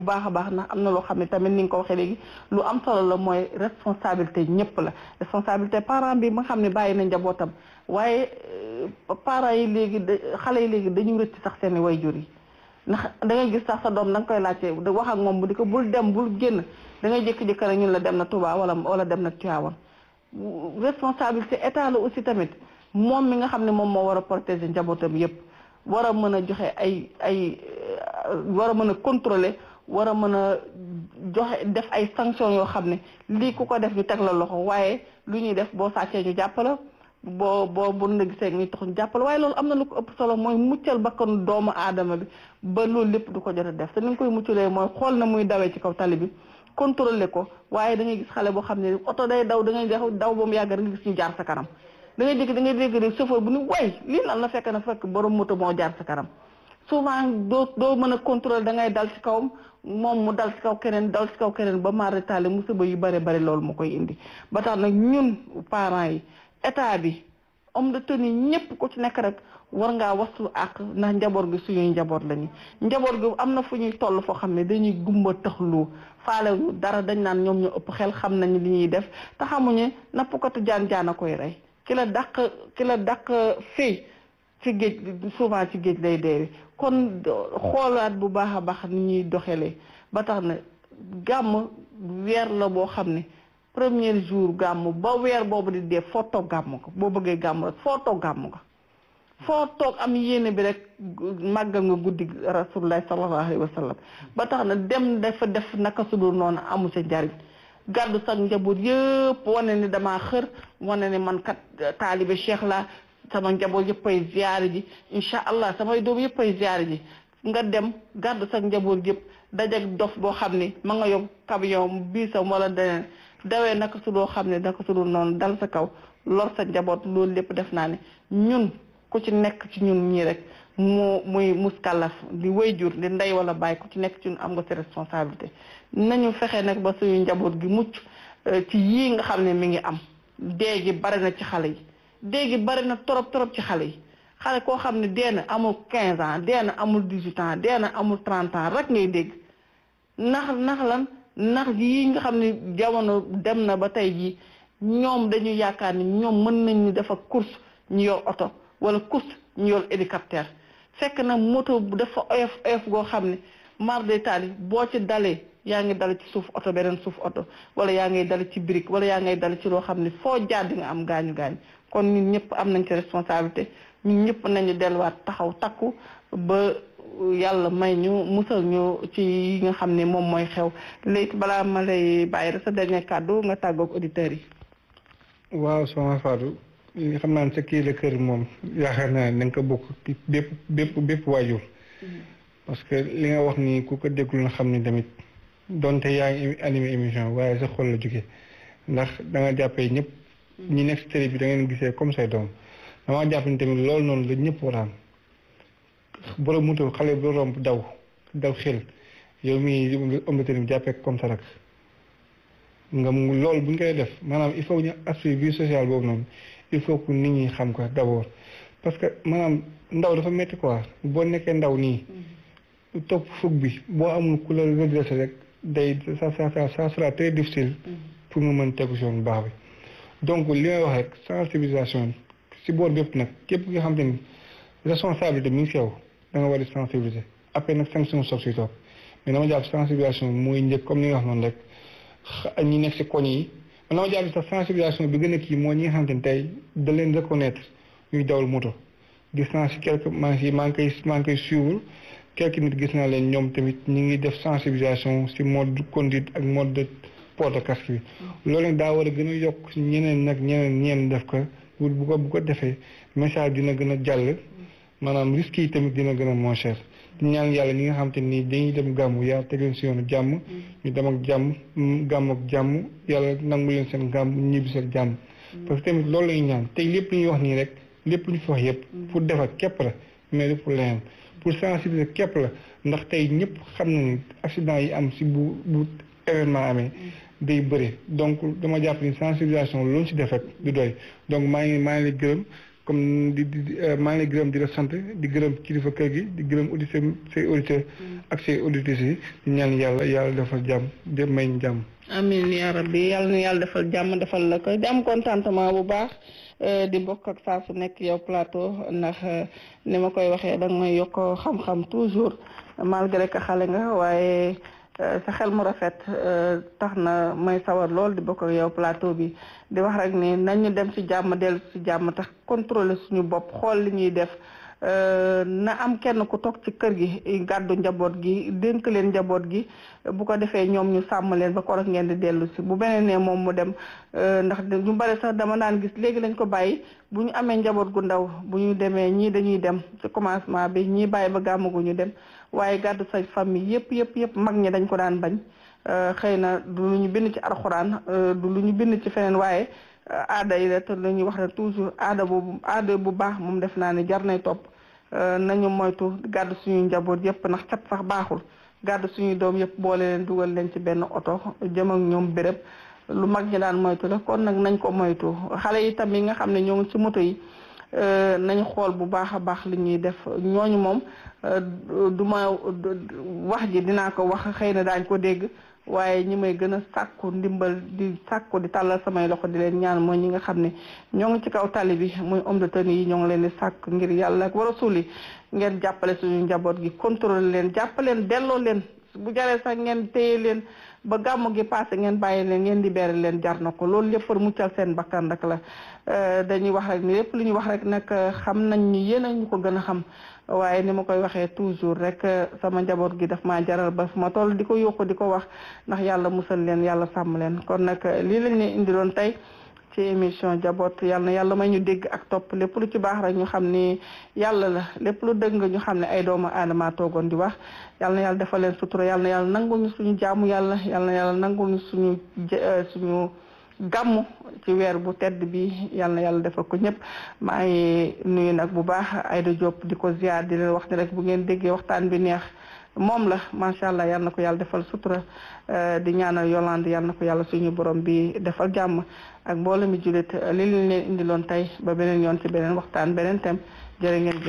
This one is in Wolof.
bu baax a baax ndax am na loo xam ne tamit ni nga ko waxee léegi lu am solo la mooy responsabilité ñëpp la responsabilité parent bi ma xam ne bàyyi na njabootam waaye parents yi léegi xale yi léegi dañu rëcc sax seen i wayjur yi ndax da ngay gis sax sa doom da nga koy laajte wax ak moom bu di ko bul dem bul génn da ngay jékki-jékki rek ñun la dem na Touba wala wala dem na Tivaouane responsabilité état la aussi tamit moom mi nga xam ne moom moo war a protéger njabootam yëpp war a mën a joxe ay ay war a mën a contrôler war a mën a joxe def ay sanctions yoo xam ne lii ku ko def ñu teg la loxo waaye lu ñuy def boo sàccee ñu jàppala boo boo bu na gisee ñu tax ñu jàppale waaye loolu am na lu ko ëpp solo mooy muccal bakkanu doomu aadama bi ba loolu lépp du ko jot a def te ni nga koy muccalee mooy xool na muy dawee ci kaw tali bi contrôler ko waaye da ngay gis xale boo xam ne oto day daw da ngay daw ba mu yàgg da nga gis ñu jaar sa kanam da ngay dégg da ngay dégg rek chauffeur bu ni way lii lan la fekk na fekk borom moto moo jaar sa kanam souvent doo doo mën a contrôler da ngay dal ci kawam moom mu dal ci kaw keneen dal ci kaw keneen ba mara taale musiba yu bare bare loolu moo koy indi ba tax nag ñun parents yi état bi homme de tenue ñëpp ku ci nekk rek war ngaa waslu ak ndax njaboot gi suñuy njaboot lañu njaboot gi am na fu ñuy toll foo xam ne dañuy gumba taxlu faale ñu dara dañ naan ñoom ñu ëpp xel xam nañu li ñuy def te xamuñu nappkatu jaan jaan a koy rey ki la dàq ki la dàq fii ci géej souvent ci géej lay deewi kon xoolaat bu baax a baax ni ñuy doxalee ba tax na gàmm weer la boo xam ne premier jour gàmm ba weer boobu di dee foo toog gàmm ko boo bëggee gàmm rek foo toog gàmm ko foo toog am yéene bi rek màggal nga guddi rasulullah sallallahu alayhi wa sallam ba tax na dem dafa def naka su dul noonu amu sa njariñ gàddu sax njaboot yëpp wane ni damaa xër wane ni man kat taalibe cheikh la sama njaboot yëpp ay ziyaare ji incha allah samay doom yëpp ay ziyaare ji nga dem gàddu sax njaboot yëpp dajak dof boo xam ni ma nga yóbbu camion biisam wala deneen dawee naka su doo xam ne naka su dul noonu dal sa kaw lor sa njaboot loolu lépp def naa ne ñun ku ci nekk ci ñun ñii rek mu muy muskàllaf di wayjur di ndey wala bàyyi ku ci nekk ci ñun am nga sa responsabilité nañu fexe nag ba suñu njaboot gi mucc ci yii nga xam ne mi ngi am dee gi bari na ci xale yi dee gi bari na trop trop ci xale yi xale koo xam ne dee na amul 15 ans dee na amul 18 ans dee na amul 30 ans rek ngay dégg ndax ndax lan ndax yii nga xam ne jamono dem na ba tey jii ñoom dañu yaakaar ni ñoom mën nañu dafa course ñu yor oto wala course ñu yor hélicoptère fekk na moto bu dafa oyof oyof goo xam ne mar de taali boo ci dalee yaa ngi dal ci suuf oto beneen suuf oto wala yaa ngay dal ci brique wala yaa ngay dal ci loo xam ne foo jaar di nga am gaañu gaañu kon ñun ñëpp am nañ ci responsabilité ñun ñëpp nañu delluwaat taxaw takku ba yàlla may ñu musal ñu ci yi nga xam ne moom mooy xew léegi balaa ma lay bàyyi rek sa dernier kàddu nga tàggoog auditeurs yi. waaw soxna Fatou li xam naa ne sa kii la kër moom yaakaar naa ne da nga ko bokk bépp bépp bépp waajur. parce que li nga wax ni ku ko déglu na xam ni tamit donte yaa ngi animé émission waaye sa xol la jóge ndax da nga jàppee ñëpp. ñi nekk si télé bi da ngeen gisee comme say doom damaa jàpp ni tamit loolu noonu la ñëpp war a am borom moto xale bu romb daw daw xel yow mii ëmb télé bi jàppee comme ça rek nga mu loolu bu ñu koy def maanaam il faut ñu aspect vie sociale boobu noonu il faut que nit ñi xam ko d'abord parce que maanaam ndaw dafa métti quoi boo nekkee ndaw nii topp fukk bi boo amul ku la redressé rek day ça ça ça sera très difficile pour nga mën tegu si yoon bu baax bi donc li may wax rek sensibilisation si boor bépp nag képp nga xam te ni responsabilité mi ngi si yow da nga war di sensibiliser après nag sanction soog si toog mais dama jàpp sensibilisation mooy njëkk comme ni nga wax noonu rek ñi nekk si koñ yi man dama jàpp sax sensibilisation bi gën a kii mooy ñi nga xam te ni tey da leen reconnaître ñuy dawal moto gis naa si quelque maa ngi maa ngi koy maa ngi koy suivre quelque nit gis naa leen ñoom tamit ñi ngi def sensibilisation si mode de conduite ak mode de port de casque bi loolu nag daa war a gën a yokk ñeneen nag ñeneen ñeen def ko bu ko bu ko defee message dina gën a jàll maanaam risques yi tamit dina gën a moins cher ñaan yàlla ñi nga xam te nii dañuy dem gàmmu yàlla teg leen si yoonu jàmm ñu dem ak jàmm gàmm ak jàmm yàlla nangu leen seen gàmm ñibbi seen jàmm parce que tamit loolu la ñuy ñaan tey lépp lu ñuy wax nii rek lépp lu ñu fi wax yëpp pour defar képp la mais du pour leneen pour sensibiliser képp la ndax tey ñëpp xam na ni accident yi am si bu bu événement amee day bëri donc dama jàpp ni sensibilisation loolu ci def rek du doy donc maa ngi maa ngi lay gërëm comme di di maa ngi lay gërëm di la sant di gërëm kilifa kër gi di gërëm auditeurs say auditeurs ak say auditrices yi di ñaan yàlla yàlla defal jàmm di may ñu jàmm. amiin yaa rabbi yàlla na yàlla defal jàmm defal la ko di am contentement bu baax di bokk ak saa su nekk yow plateau ndax ni ma koy waxee danga may yokk xam-xam toujours malgré que xale nga waaye sa xel mu rafet tax na may sawar lool di bokk ak yow plateau bi di wax rek ni nañu dem ci jàmm dellu ci jàmm tax contrôler suñu bopp xool li ñuy def na am kenn ku toog ci kër gi gàddu njaboot gi dénk leen njaboot gi bu ko defee ñoom ñu sàmm leen ba korok ngeen di dellu si bu beneen ne moom mu dem ndax ñu bari sax dama daan gis léegi lañ ko bàyyi bu ñu amee njaboot gu ndaw bu ñu demee ñii dañuy dem ci commencement bi ñii bàyyi ba gàmmagu ñu dem waaye gàddu sa famille yëpp yëpp yëpp mag ñi dañ ko daan bañ xëy na du lu ñu bind ci alxuraan du lu ñu bind ci feneen waaye aada yi la te la ñuy wax ne toujours aada boobu aada bu baax moom def naa ne jar nay topp nañu moytu gàddu suñuy njaboot yëpp ndax cat sax baaxul gàddu suñuy doom yëpp boole leen dugal leen ci benn oto jëm ak ñoom béréb lu mag ñi daan moytu la kon nag nañ ko moytu xale yi tam yi nga xam ne ñoo ngi ci moto yi nañ xool bu baax a baax li ñuy def ñooñu moom du ma wax ji dinaa ko wax xëy na daañ ko dégg waaye ñi may gën a sàkku ndimbal di sàkku di tàllal samay loxo di leen ñaan mooy ñi nga xam ne ñoo ngi ci kaw tali bi muy homme de tenue yi ñoo ngi leen di sàkk ngir yàlla ak war a suuli ngeen jàppale suñu njaboot gi contrôler leen jàppaleen delloo leen bu jaree sax ngeen téye leen ba gàmmu gi passé ngeen bàyyi leen ngeen libéré leen jar na ko loolu lépp pour muccal seen bakkan rek la dañuy wax rek ni lépp lu ñu wax rek nag xam nañ ñu yéen a ñu ko gën a xam waaye ni ma koy waxee toujours rek sama njaboot gi daf maa jaral ba fu ma toll di ko yokku di ko wax ndax yàlla musal leen yàlla sàmm leen kon nag lii lañ leen indiloon tey ci émission jaboot yàlla na yàlla may ñu dégg ak topp lépp lu ci baax rek ñu xam ni yàlla la lépp lu dëgg ñu xam ne ay doomu aadama toogoon di wax yàlla na yàlla defal leen sutura yàlla na yàlla nangul ñu suñu jaamu yàlla yàlla na yàlla nangul ñu suñu suñu gàmmu ci weer bu tedd bi yàlla na yàlla defal ko ñëpp maa ngi nuyu nag bu baax Aïda Diop di ko ziar di leen wax ne rek bu ngeen déggee waxtaan bi neex moom la macha allah yal na ko yàlla defal sutura di ñaanal Yolande yal na ko yàlla suñu borom bi defal jàmm ak mbooloo mi jullit li leen leen indiloon tey ba beneen yoon ci beneen waxtaan beneen thème jërë ngeen jëf